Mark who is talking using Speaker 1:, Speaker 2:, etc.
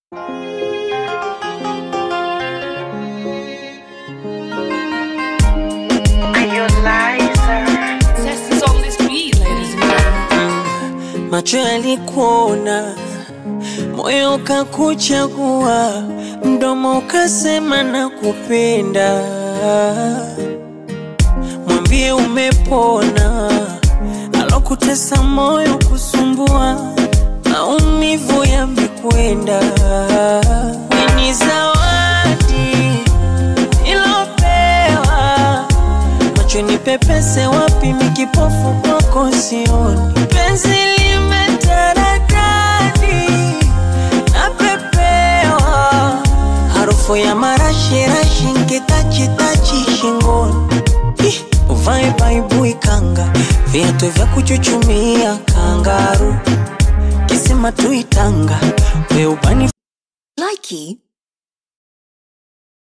Speaker 1: Macho yalikuona, moyo ukakuchagua, mdomo ukasema nakupenda. Mwambie umepona, alokutesa moyo kusumbua, maumivu yamekwenda. Ni zawadi ilopewa, macho nipepese wapi, mikipofu kwako sioni. Penzi limetaradadi, napepewa harufu ya marashirashi, nkitachitachi shingoni Ih, uvae baibui kanga, viatu vya kuchuchumia kangaru, kisima tuitanga, weubani
Speaker 2: Likey